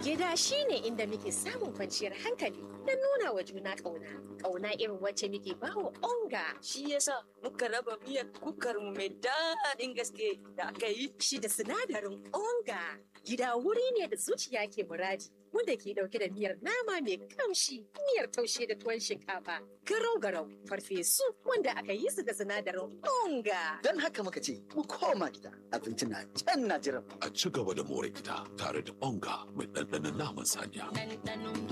Gida shine inda muke samun kwanciyar hankali da nuna wa juna ƙauna. Ƙauna irin wacce muke bawa onga. Shi yasa muka raba miyar kukar mu mai daɗin gaske da aka yi. Shi da sinadarin onga. Gida wuri ne da zuciya ke muradi. Wanda ke ɗauke da miyar nama mai kamshi, miyar taushe da tuwon shinkafa, garau-garau, farfesu wanda aka yi su da sinadarin onga. Don haka muka ce, mu koma gida, abinci na can na jiran. A ci gaba da more gida tare da onga mai ɗanɗanon naman saniya. Ɗanɗanon